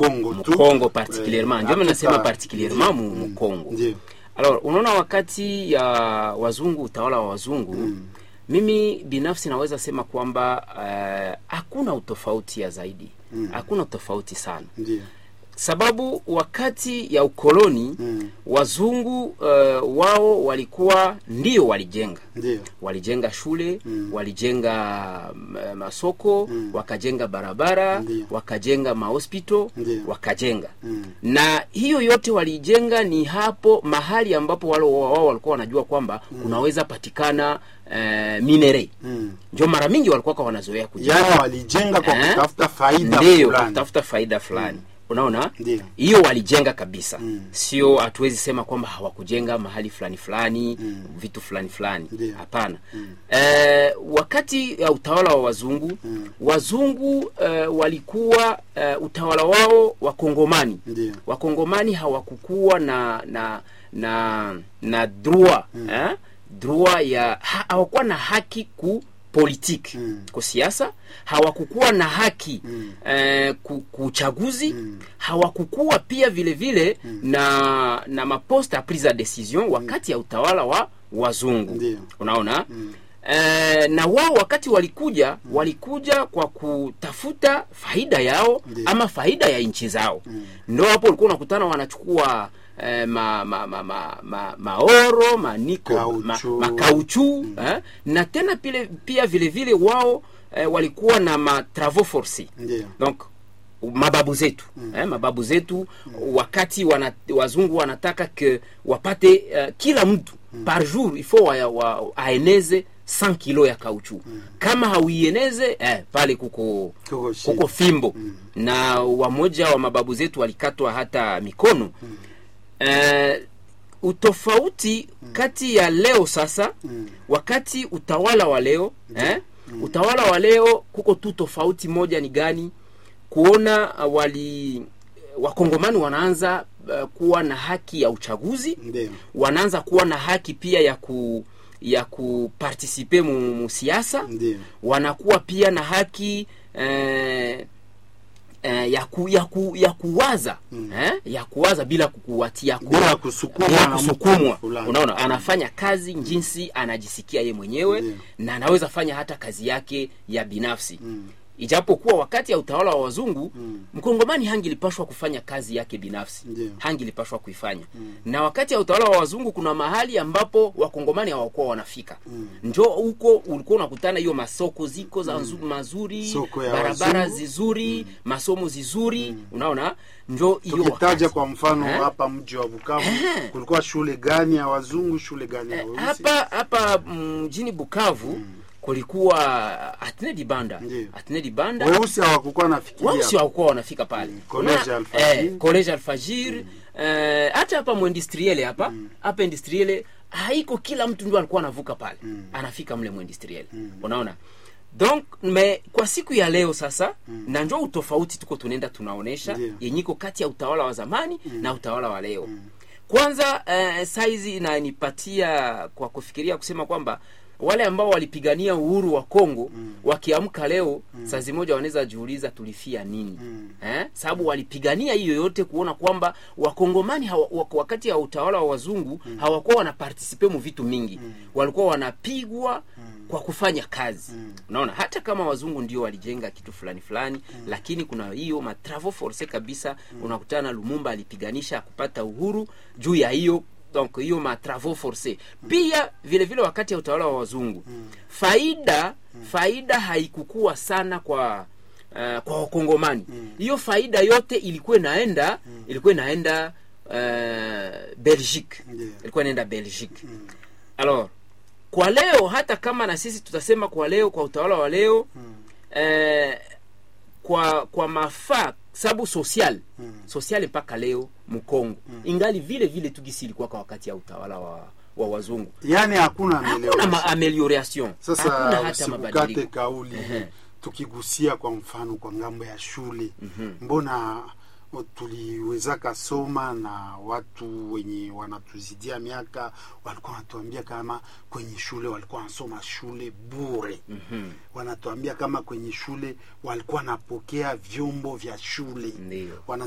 Mkongo tu Mkongo particulierement, Eh, ndio maana nasema hatuta- particulierement mu Mkongo. ndio Alors, unaona wakati ya wazungu, utawala wa wazungu mimi binafsi naweza sema kwamba eh, hakuna utofauti ya zaidi, hakuna utofauti sana ndio sababu wakati ya ukoloni Mm. wazungu uh, wao walikuwa ndio walijenga ndio walijenga shule walijenga mm, masoko wakajenga barabara Ndiyo. wakajenga mahospital Ndiyo. wakajenga Mm. na hiyo yote walijenga ni hapo mahali ambapo wale wao walikuwa wanajua kwamba kunaweza patikana uh, minere Mm. ndio mara mingi walikuwa kwa wanazoea kujenga yaani walijenga kwa Eh? kutafuta faida ndiyo fulani kutafuta faida fulani unaona Ndiyo. hiyo walijenga kabisa Mm. sio hatuwezi sema kwamba hawakujenga mahali fulani fulani vitu fulani fulani Ndiyo. hapana eh, wakati ya utawala wa wazungu wazungu eh, walikuwa eh, utawala wao wakongomani Ndiyo. wakongomani hawakukuwa na na na na droit eh? droit ya ha, hawakuwa na haki ku politiki Mm. kwa siasa hawakukuwa na haki Mm. eh, ku, kuchaguzi hawakukuwa pia vile vile na na maposte a prise a decision wakati ya utawala wa wazungu Ndiyo. unaona Eh, na wao wakati walikuja walikuja kwa kutafuta faida yao Ndiyo. ama faida ya nchi zao ndo hapo ulikuwa unakutana wanachukua eh, ma, ma, ma, ma, ma, maoro maniko ma, Kauchu. makauchu eh, na tena pile, pia vile vile wao eh, walikuwa na matravaux forcés Ndiyo. donc mababu zetu eh, mababu zetu wakati wana, wazungu wanataka ke wapate uh, kila mtu par jour il faut wa, wa, aeneze 100 kilo ya kauchu kama hauieneze eh, pale kuko Kuko shida. kuko fimbo na wamoja wa mababu zetu walikatwa hata mikono eh, utofauti kati ya leo sasa wakati utawala wa leo eh, utawala wa leo kuko tu tofauti moja ni gani kuona uh, wali wakongomani wanaanza uh, kuwa na haki ya uchaguzi Ndiyo. wanaanza kuwa na haki pia ya ku ya kupartisipe mu, mu siasa Ndiyo. wanakuwa pia na haki eh, eh, ya, ku, ya, ku, ya kuwaza eh, ya kuwaza bila kukuwatia ku- Bila kusukumwa bila na mtu kusukumwa fulani. unaona anafanya kazi jinsi anajisikia ye mwenyewe Ndiyo. na anaweza fanya hata kazi yake ya binafsi ijapokuwa wakati ya utawala wa wazungu mkongomani hangilipashwa kufanya kazi yake binafsi Ndiyo. hangilipashwa kuifanya na wakati ya utawala wa wazungu kuna mahali ambapo wakongomani hawakuwa wanafika njo huko ulikuwa unakutana hiyo masoko ziko za nzu, mazuri Soko ya barabara wazungu. zizuri masomo zizuri unaona njo hiyo tukitaja wakati. kwa mfano Eh? hapa mji wa Bukavu kulikuwa shule gani ya wazungu shule gani ya weusi hapa hapa mjini Bukavu kulikuwa Atene Dibanda Ndiyo. Atene Dibanda weusi hawakukuwa nafikiria wausi hawakuwa wanafika pale College Una- Alfajir. eh, college alfajir eh, hata hapa mwendistriele hapa hapa industriele haiko kila mtu ndio alikuwa anavuka pale anafika mle mwendistriele unaona donc me kwa siku ya leo sasa na njo utofauti tuko tunaenda tunaonesha Ndiyo. yenyiko kati ya utawala wa zamani na utawala wa leo kwanza eh, saizi inanipatia kwa kufikiria kusema kwamba wale ambao walipigania uhuru wa Kongo wakiamka leo saa zimoja wanaweza jiuliza tulifia nini eh? sababu walipigania hiyo yote kuona kwamba wakongomani hawa, wak- wakati ya utawala wa wazungu hawakuwa wanapartisipe mu vitu mingi walikuwa wanapigwa kwa kufanya kazi unaona hata kama wazungu ndio walijenga kitu fulani fulani lakini kuna hiyo matravo force kabisa unakutana lumumba alipiganisha kupata uhuru juu ya hiyo donc hiyo matravaux forcés pia vile vile wakati ya utawala wa wazungu faida faida haikukua sana kwa uh, kwa wakongomani hiyo faida yote ilikuwa inaenda ilikuwa inaenda uh, belgique Ndiyo. ilikuwa inaenda belgique alors kwa leo hata kama na sisi tutasema kwa leo kwa utawala wa leo eh, kwa kwa mafaa sababu social social mpaka leo mkongo ingali vile vile tugisi ilikuwa kwa wakati ya utawala wa, wa wazungu yaani hakuna hakuna maelewano. ma amelioration hakuna Sasa hata usikukate mabadiliko kauli Ehe. tukigusia kwa mfano kwa ngambo ya shule mbona o, tuliwezaka soma na watu wenye wanatuzidia miaka walikuwa wanatuambia kama kwenye shule walikuwa wanasoma shule bure wanatuambia kama kwenye shule walikuwa wanapokea vyombo vya shule Ndiyo. Wana